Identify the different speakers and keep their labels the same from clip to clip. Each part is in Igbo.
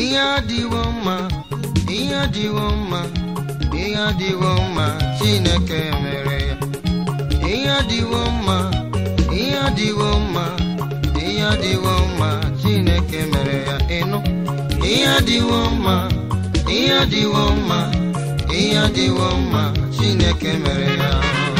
Speaker 1: ihe adịwo mma ihe adịwo mma ihe adịwo mma chineke mere ya ihe adịwo mma ihe adịwo mma ihe adịwo mma chineke mere ya ịnụ ihe adịwo mma ihe adịwo mma ihe adịwo mma chineke mere ya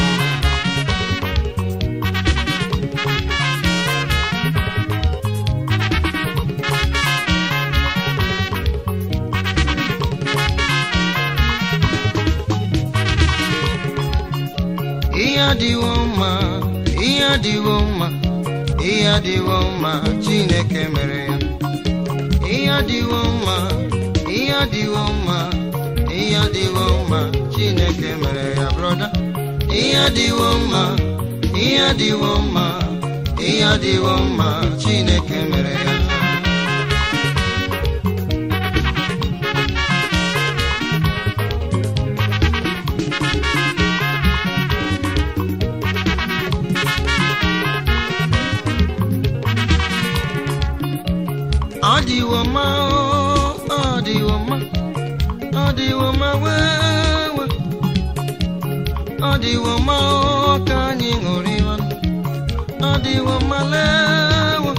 Speaker 1: ihe adịwo mma ihe adịwo mma ihe adịwo mma chineke mere ya ihe adịwo mma ihe adịwo mma ihe adịwo mma chineke mere ya brọda ihe adịwo mma ihe adịwo mma ihe adịwo mma chineke mere ya ọ dịwo mma o, ọ dịwo mma ọ dịwo mma wewe ọ dịwo mma o, ka anyị ṅụrịwa ọ dịwo mma lewe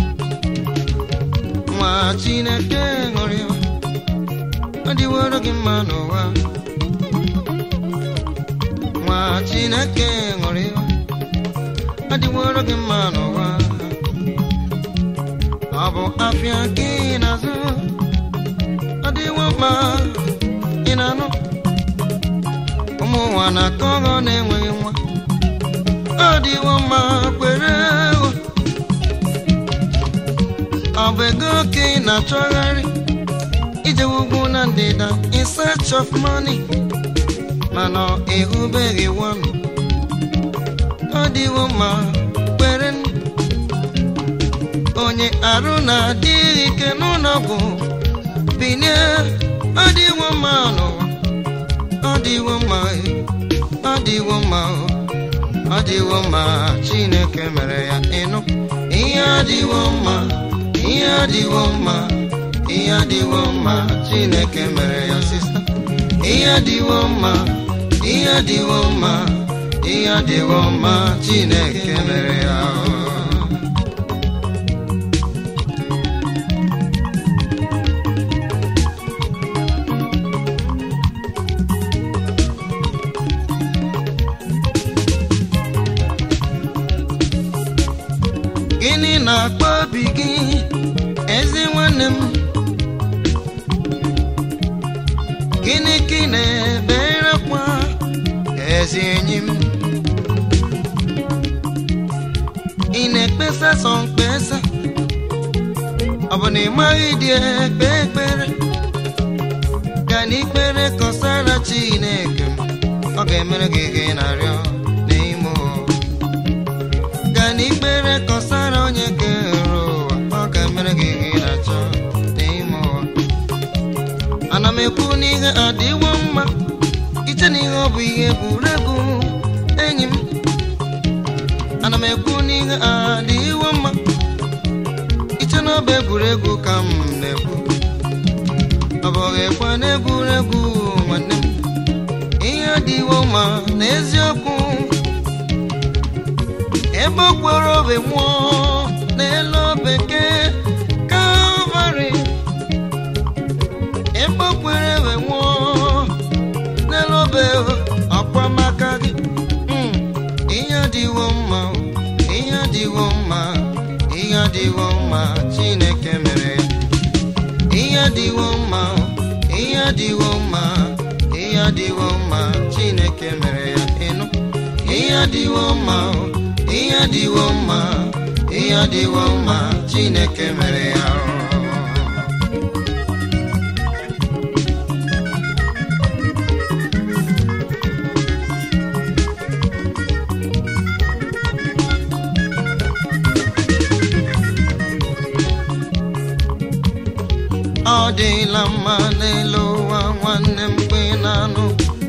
Speaker 1: nwa chineke ṅụrịwa ọ dịworo gị mma n'ụwa nwa chineke ṅụrịwa ọ dịworo gị mma n'ụwa ọ bụ afịa gị na-azụ ọ dịwo mma ị na-anụ ụmụ nwa na-akọ ọghọ na-enweghị nwa ọ dịwo mma kwere o. ọ bụ ego ka ị na-achọgharị ije ugwu na ndịda in search of money mana ị hụbeghị one ọ dịwo mma kwere nụ. onye arụ na-adịghị ike n'ụlọ ọgwụ binie ọ dịwo mma n'ụwa ọ dịwo mma ọ dịwo mma ọ dịwo mma chineke mere ya ịnụ ihe adịwo mma ihe adịwo mma ihe adịwo mma chineke mere ya sista ihe adịwo mma ihe adịwo mma ihe adịwo mma chineke mere ya gịnị na-akpọ obi gị ezi nwanne m gịnị ka ị na-ebere akwa ezi enyi m ị na-ekpesa sọ mkpesa ọ bụ na ị maghị dị ekpe ekpere gaa n'ikpere kọsara chineke m ọ ga-emere gị gị na-arịọ n'ime ụwa gaa n'ikpere kọsara onye kere ụwa ọ ga-emere gị ihe ị na-achọ n'ime ụwa ana m ekwu n'ihe adịwo mma iche na ihe ọ bụ ihe egwuregwu enyi m ana m ekwu n'ihe adịwo mma iche na ọ bụ egwuregwu ka m na-ekwu ọ bụghị ekwe na egwuregwu nwanne m ihe adịwo mma n'eziokwu ebe okporo obe nwụọ n'elu bekee kalvarị ebe okporo obe nwụọ n'elu obe ọkpamaka gị Mm, ihe adịwo mma o, ihe adịwo mma ihe adịwo mma chineke mere ya ihe adịwo mma o, ihe adịwo mma ihe adịwo mma chineke mere ya ịnụ ihe adịwo mma o, ihe adịwo mma ihe adịwo mma chineke mere ya ọ dịla mma n'elu ụwa nwanne m kwe na-anụ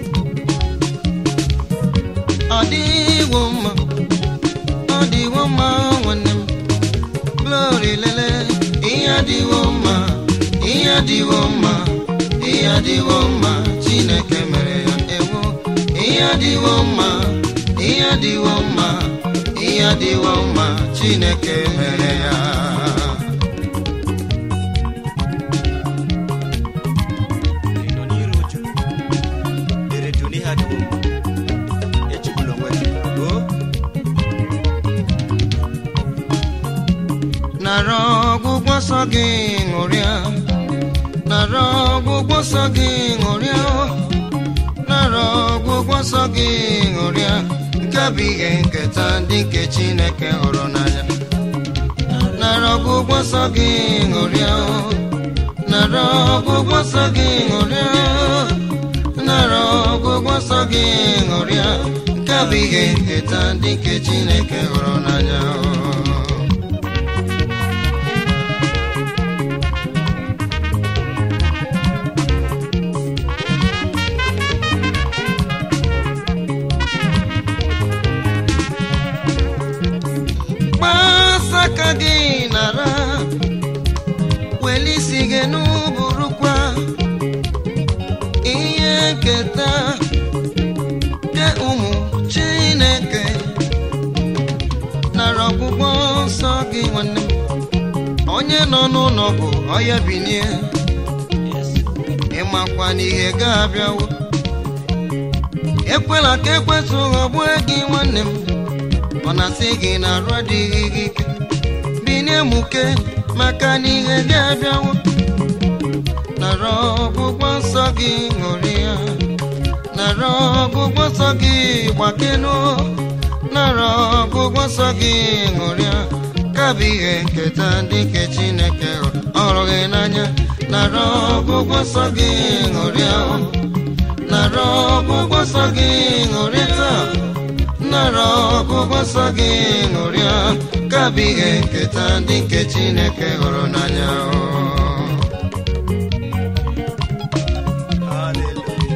Speaker 1: ọ dịwo mma ọ dịwo mma nwanne m glory lele ihe adịwo mma ihe ihe adịwo mma ihe adịwo mma chineke mere ya ewo ihe adịwo mma ihe adịwo mma ihe adịwo mma chineke mere ya
Speaker 2: ị nọ n'iru uju dere du n'ihe adịwo mma echegbula onwe gị o
Speaker 1: nara ọgwụgwọ nsọ gị ṅụrịa nara ọgwụgwọ nsọ gị ṅụrịa nara ọgwụgwọ nsọ gị ṅụrịa nke bụ ihe nketa ndị nke chineke hụrụ n'anya nara ọgwụgwọ nsọ gị ṅụrịa nara ọgwụgwọ nsọ gị ṅụrịa nara ọgwụgwọ nsọ gị ṅụrịa nke bụ ihe nketa ndị nke chineke hụrụ n'anya gbasa aka gị nara weli isi gị n'ụbụrụkwa ihe nketa nke ụmụ chineke nara ọgwụgwọ nsọ gị nwanne m onye nọ n'ụlọ bụ ọya binie ịmakwa na ihe ga-abịawo ekwela ka ekwesị ghọgbuo gị nwanne m ọ na-asị gị na arụ adịghị gị ike binie muke maka na ihe gị abịawo nara ọgwụgwọ nsọ gị ṅụrịa nara ọgwụgwọ nsọ gị gbakenu nara ọgwụgwọ nsọ gị ṅụrịa ka bụ ihe nketa ndị nke chineke ọrụ gị n'anya nara ọgwụgwọ nsọ gị ṅụrịa nara ọgwụgwọ nsọ gị ṅụrịa taa nara ọgwụgwọ nsọ gị ṅụrịa ka bụ ihe nketa ndị nke chineke hụrụ n'anya
Speaker 2: haleluya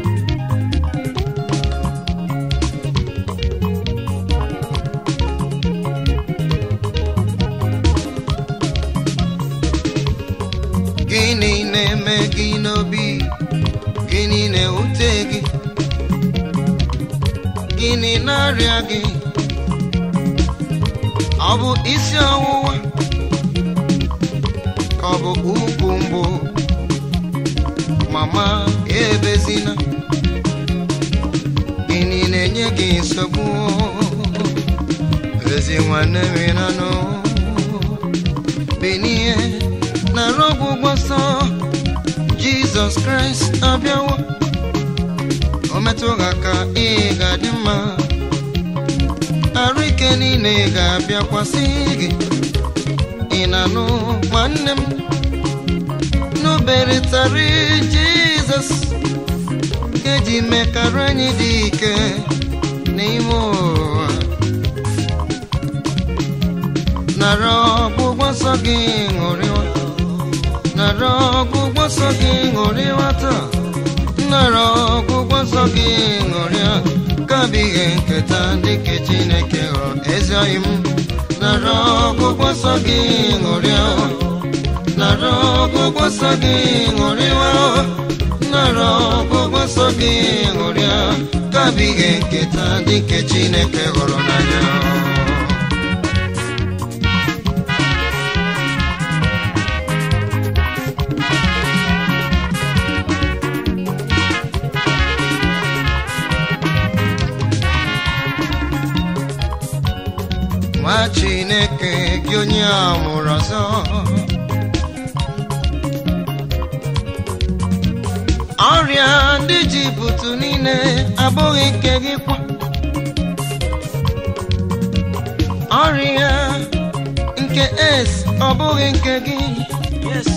Speaker 1: gịnị na-eme gị n'obi gịnị na-ewute gị gịnị na-arịa gị ọ bụ isi ọwụwa ka ọ bụ ukwu mgbu mama ebezina gịnị na-enye gị nsogbu ezi nwanne m ịnanụ benie nara ọgwụgwọ nsọ jizọs kraịst abịawo o metụ gị aka ị ga-adị mma arụ ike niile ga-abịakwasị gị ị na-anụ nwanne m n'oberitari jizọs ga-eji mekara anyị dị ike n'ime ụwa nara ọgwụgwọ nsọ gị ṅụrịwa nara ọgwụgwọ nsọ gị ṅụrịwa taa nara ọgwụgwọ nsọ gị ṅụrịa ka bụ ihe nketa ndị nke chineke hụrụ ezi oyi m nara ọgwụgwọ nsọ gị ṅụrịa nara ọgwụgwọ nsọ gị ṅụrịwa nara ọgwụgwọ nsọ gị ṅụrịa ka bụ ihe nketa ndị nke chineke hụrụ n'anya nwa chineke gị onye a mụrụ ọzọ ọrịa ndị jibutu niile abụghị nke gị kwa ọrịa nke es ọ bụghị nke gị
Speaker 2: yes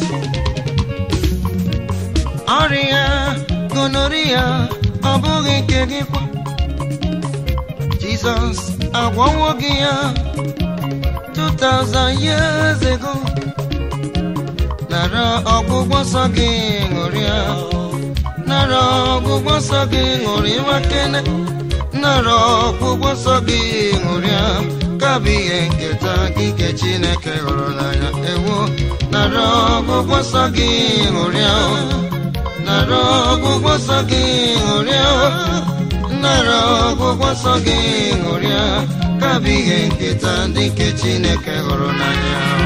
Speaker 1: ọrịa gonoria ọ bụghị nke gị kwa jizọs agwọwo gị ya 2000 years ago nara ọgwụgwọ nsọ gị ṅụrịa nara ọgwụgwọ nsọ gị ṅụrịa kene nara ọgwụgwọ nsọ gị ṅụrịa ka bụ ihe nketa gị nke chineke hụrụ n'anya ewo nara ọgwụgwọ nsọ gị ṅụrịa o. nara ọgwụgwọ nsọ gị ṅụrịa o. nara ọgwụgwọ nsọ gị ṅụrịa ka bụ ihe nketa ndị nke chineke hụrụ n'anya o.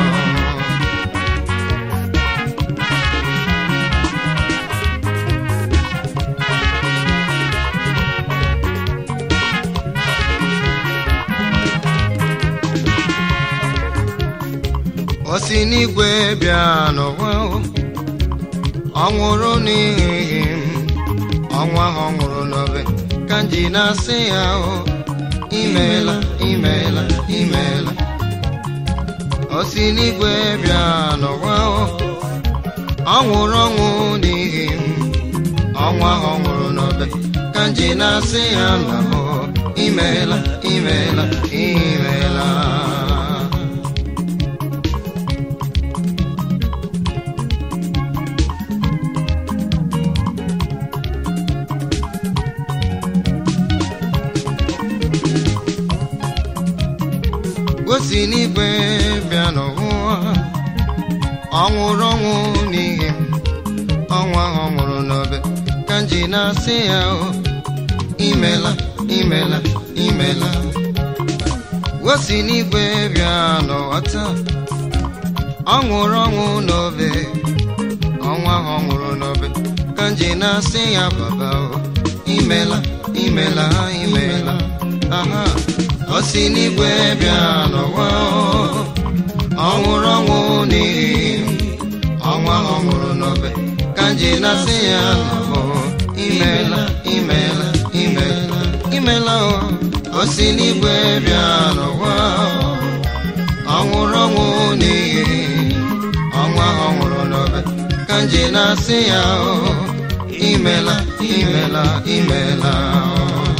Speaker 1: o si n'igwe bịa n'ụwa o. ọ nwụrụ n'ihi m ọnwa ahụ ọ nwụrụ n'obe ka m ji na-asị ya o imeela imeela imeela o si n'igwe bịa n'ụwa o. ọ nwụrụ ọnwụ n'ihi m ọnwa ahụ ọ nwụrụ n'obe ka m ji na-asị ya na o imeela imeela imeela gosi n'igwe bịa n'ụwa ọ nwụrụ ọnwụ n'ihi m ọnwa ahụ ọ nwụrụ n'obe ka m ji na-asị ya o imela imela imela gosi n'igwe bịa n'ụwa taa ọ nwụrụ ọnwụ n'obe ọnwa ahụ ọ nwụrụ n'obe ka m ji na-asị ya baba o imela imela imela aha o si n'igwe bịa n'ụwa o. ọ nwụrụ ọnwụ n'ihi m ọnwa ahụ ọ nwụrụ n'obe ka m ji na-asị ya o imela imela imela imela o o si n'igwe bịa n'ụwa o. ọ nwụrụ ọnwụ n'ihi ọnwa ahụ ọ nwụrụ n'obe ka m ji na-asị ya o imela imela imela o.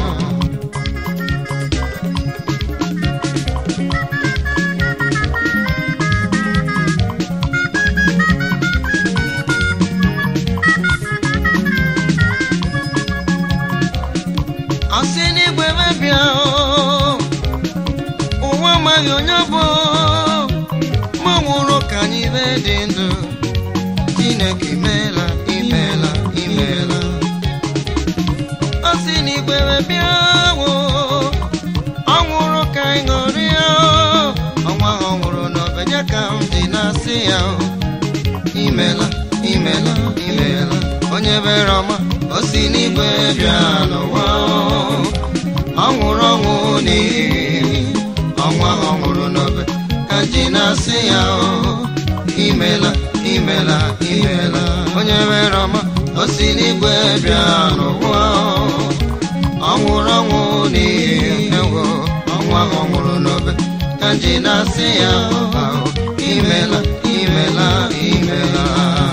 Speaker 1: asị n'igwe mebia o, ụwa amaghị onye bụ ma ọ nwụrụ ka anyị wee dị ndụ chineke imeela imeela imeela asị n'igwe mebia o, ọ nwụrụ ka anyị ṅụrịa o, ọnwa ahụ ọ nwụrụ n'ọbịa ka m dị na-asị ya o imela imela imela onye bere ọma o si n'igwe bịa n'ụwa o. ọ nwụrụ ọnwụ n'ihi ọnwa ahụ ọ nwụrụ n'obe ka ji na-asị ya o imela imela imela onye mere ọma o si n'igwe bịa n'ụwa o. ọ nwụrụ ọnwụ n'ihi ewo ọnwa ahụ ọ nwụrụ n'obe ka ji na-asị ya o imela imela imela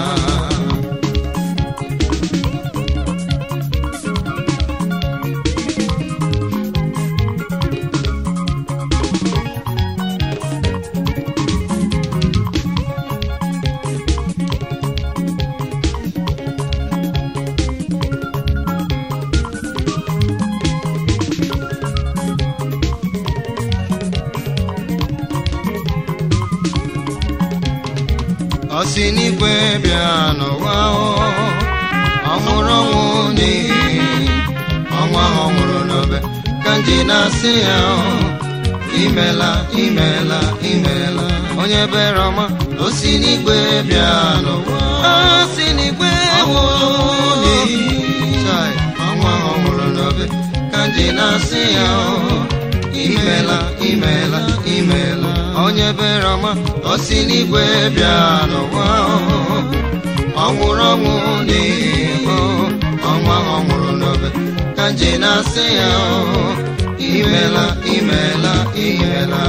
Speaker 1: ọ si n'igwe bịa n'ụwa o ọ nwụrụ ọnwụ n'ihi ọnwa ahụ ọ nwụrụ n'obe ka m ji na-asị ya o imela imela imela onye bere ọma o si n'igwe bịa n'ụwa o si n'igwe nwụrụ n'ihi chai ọnwa ahụ ọ nwụrụ n'obe ka m ji na-asị ya o imela imela imela onye bere ọma o si n'igwe bịa n'ụwa ọ nwụrụ ọnwụ n'ihi o ọnwa ọ nwụrụ n'obe ka nje na-asị ya o imela imela imela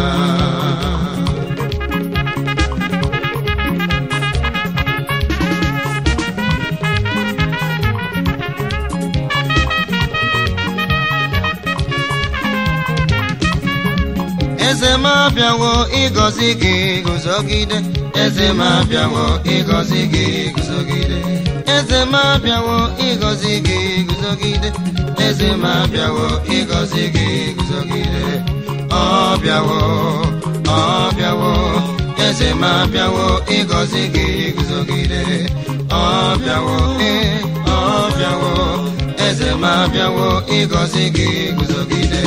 Speaker 1: eze m abịawo ịgọzi gị guzogide eze m abịawo ịgọzi gị guzogide eze m abịawo ịgọzi gị guzogide eze m abịawo ịgọzi gị guzogide ọ bịawo ọ bịawo eze m abịawo ịgọzi gị guzogide ọ bịawo ee ọ bịawo eze m abịawo ịgọzi gị guzogide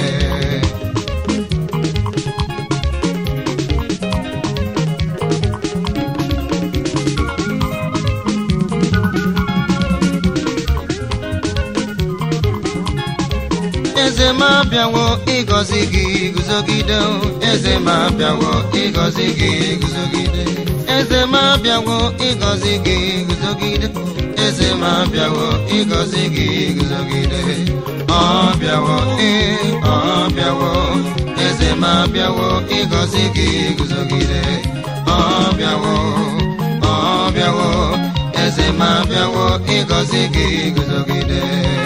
Speaker 1: eze m abịawo ịgọzi gị guzogide o. eze m abịawo ịgọzi gị guzogide eze m abịawo ịgọzi gị guzogide eze m abịawo ịgọzi gị guzogide ọ bịawo ee ọ bịawo eze m abịawo ịgọzi gị guzogide ọ bịawo ọ bịawo eze m abịawo ịgọzi gị guzogide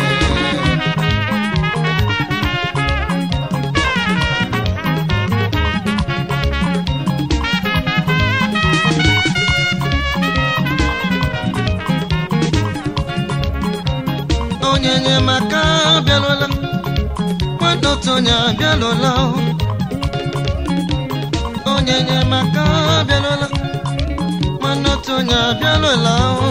Speaker 1: onye enyemaka abịalụla nwanne otu onye abịalụla o. onye enyemaka abịalụla nwanne otu onye abịalụla o.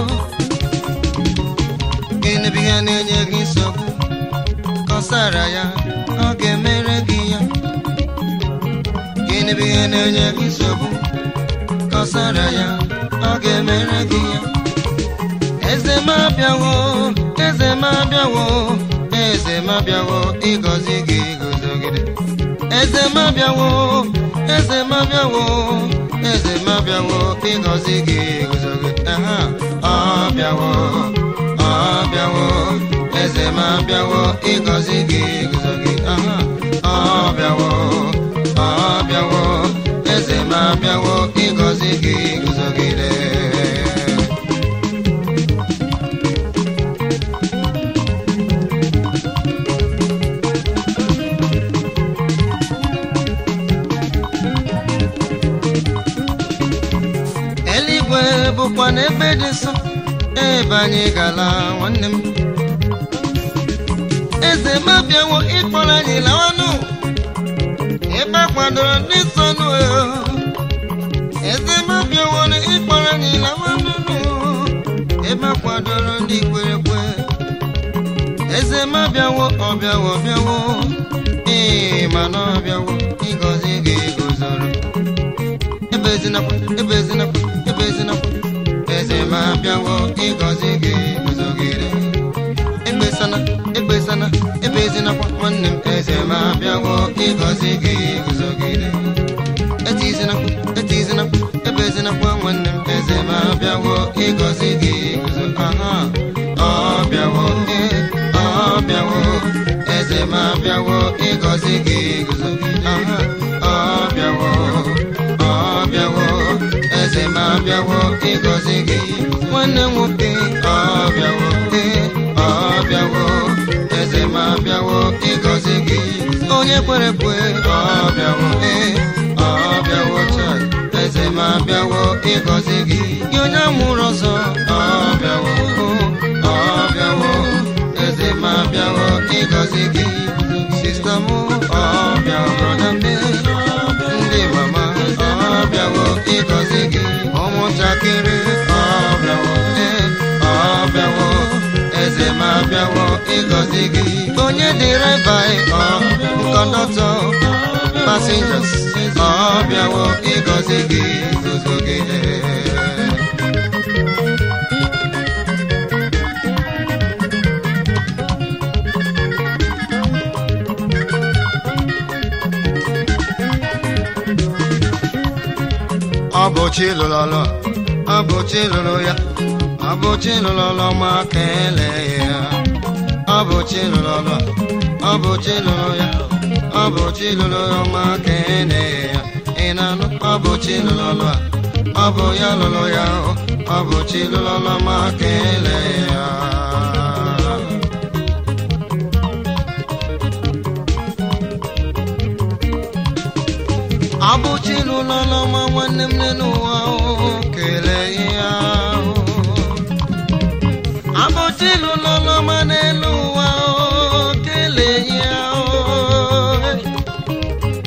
Speaker 1: gịnị bụ ihe na-enye gị nsogbu kọsara ya ọ ga-emere gị ya gịnị bụ ihe na-enye gị nsogbu kọsara ya ọ ga-emere gị ya eze m abịawo eze m abịawo eze m abịawo ịgọzi gị guzogide eze m abịawo eze m abịawo eze m abịawo ịgọzi gị guzogide aha ọ bịawo ọ bịawo eze m abịawo ịgọzi gị guzogide aha ọ bịawo ọ bịawo eze m abịawo ịgọzi gị guzogide eluigwe bụkwa n'ebe dị nsọ ebe anyị gala nwanne m eze m abịawo ịkpọrọ anyị lawanụ ebe a kwadoro ndị nsọ nụ eze m abịawo ịkpọrọ anyị lawanụ ebe a kwadoro ndị kwere ekwe eze m abịawo ọbịawo ọbịawo ee mana ọbịawo ịgọzi gị guzoro ebezinakwa ebezinakwa ebezinakwa eze m abịawo ịgọzi gị guzogide ekpesana ekpesana ebezinakwa nwanne m eze m abịawo ịgọzi gị guzogide etizinakwa etizinakwa ebezinakwa nwanne m eze m abịawo ịgọzi gị guzo aha ọ bịawo ee ọ bịawo eze m abịawo ịgọzi gị guzogide aha ọ bịawo ọ bịawo eze m abịawo ịgọzi gị nwanne m nwoke ọ bịawo ee ọ bịawo eze m abịawo ịgọzi gị onye kwere kwe ọ bịawo ee ọ bịawo taa eze m abịawo ịgọzi gị gị onye amụrụ ọzọ ọ bịawo ọ bịawo eze m abịawo ịgọzi gị sista m ọ bịawo brọda m ndị mama ọ bịawo ịgọzi gị ụmụntakịrị ọ bịawo ee ọ bịawo eze m abịawo ịgọzi gị onye dịrịba ọ kọndọtọ passengers ọ bịawo ịgọzi gị guzogide ọ bụ chi lụrụ ọlụ ọ bụ chi lụrụ ya ọ bụ chi lụrụ ọlụ ma kelee ya ọ bụ chi lụrụ ọlụ a, ọ bụ chi lụrụ ya ọ bụ chi lụrụ ya ma kelee ya ị na-anụ ọ bụ chi lụrụ ọlụ a ọ bụ ya lụrụ ya o, ọ bụ chi lụrụ ọlụ ma kelee ya abụchi lụlọlọma nwanne m n'ụwa ahụ kelee ya ahụ abụchi lụlọlọma n'elu ụwa ahụ kelee ya ahụ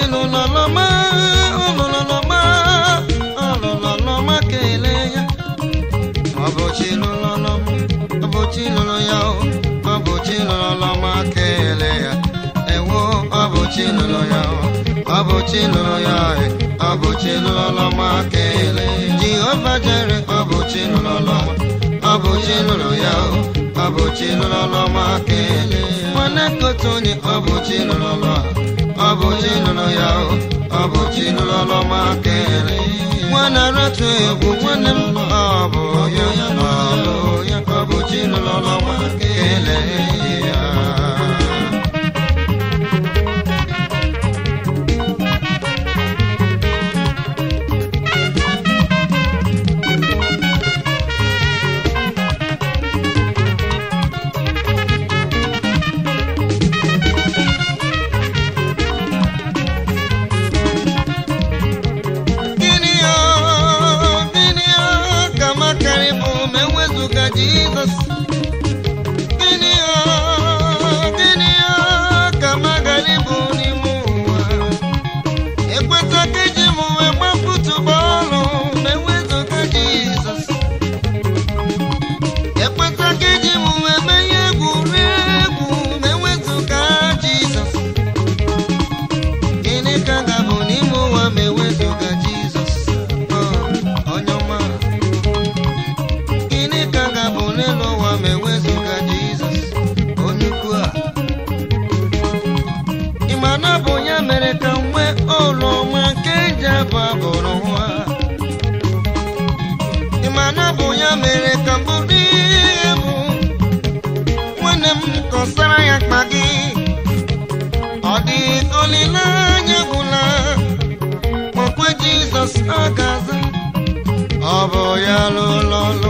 Speaker 1: lụlọlọma ọlụlọlọma ọlụlọlọma kelee ya ọ bụ chi lụlọlọma ọ bụ chi lụrụ ya o ọ bụ chi lụlọlọma kelee ya ewo ọ bụ chi lụrụ ya o ọ bụ chi lụrụ ya e ọ bụ chi lụlọlọma kelee jehova jere ọ bụ chi lụlọlọma ọ bụ chi lụrụ ya o ọ bụ chi lụlọlọma kelee nwanne kotu onye ọ bụ chi lụlọlọ ọ bụ chi lụrụ ya o ọ bụ chi lụlọlọma kelee nwanne ratu egwu nwanne m ọ bụ ya ọ bụ ya ọ bụ chi lụlọlọma kelee ya Gịnị ya, gịnị ya ka makarị bụ ma ewezụga Jizọs? Gịnị ya, gịnị ya ka magarị bụ n'ime ụwa? Ekweta ka eji m wee gbapụtụ bọọlụ ma ewezụga Jizọs. Ekweta ka eji m wee menye egwuregwu ma ewezụga Jizọs. Gịnị ka ga-abụ n'ime ụwa ma ewezụga Jizọs? Ọ, onye ọma. Gịnị ka ga-abụ n'elu ụwa ma ewezụga Jizọs? Onye ukwu a. Ị ma na ọ bụ ya mere ka m nwee ụlọ ọma nke ji abụ abụ n'ụwa. Ị ma na ọ bụ ya mere ka m bụrụ ihe bụ. Nwanne m kọsara ya mkpa gị. Ọ dị olileanya gwụla okwe Jizọs ọ ga-aza ọ bụ ya lụrụ ọlụ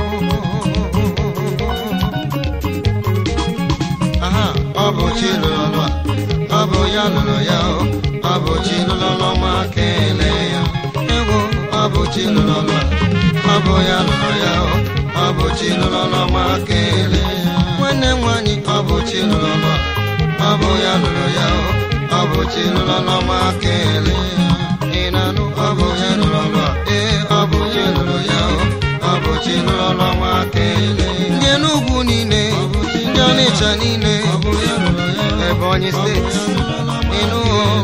Speaker 1: aha ọ bụ chi lụrụ ọlụ a ọ bụ ya lụrụ ya o ọ bụ chi lụrụ ọlụ ma kelee ya ewo ọ bụ chi lụrụ ọlụ a ọ bụ ya lụrụ ya o ọ bụ chi lụrụ ọlụ ma kelee ya nwanne m nwanyị ọ bụ chi lụrụ ọlụ a ọ bụ ya lụrụ ya o ọ bụ chi lụrụ ọlụ ma kelee ya ị na-anụ ọ bụ ya lụrụ ọlụ a ee ọ bụ chi lụrụ ya o ọ bụ chi lụrụ ọlụ ma kelee ya ndị n'ugwu niile ndị ọnịcha niile ebonyi steeti ịnụ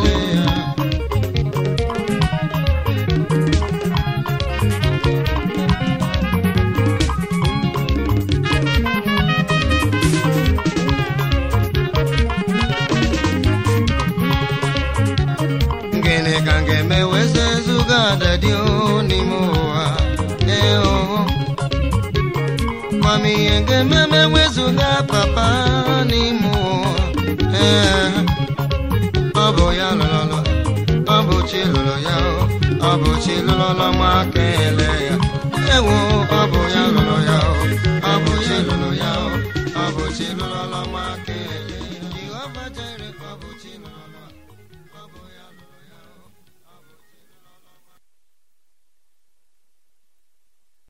Speaker 1: gịnị ka m ga-eme wee ezuga adadị n'ime ụwa ee oho mama ihe ga-eme ma ewezuga papa n'ime ụwa ee ọ bụ ya lụrụ ọ bụ chi lụrụ ya o ọ bụ chi lụrụ ọlụ ma kelee ya ewo ọ bụ ya lụrụ ya o ọ bụ chi lụrụ ya o ọ bụ chi lụrụ ọlụ ma kelee ya Jehova Jire ọ bụ chi lụrụ ọlụ a ọ bụ ya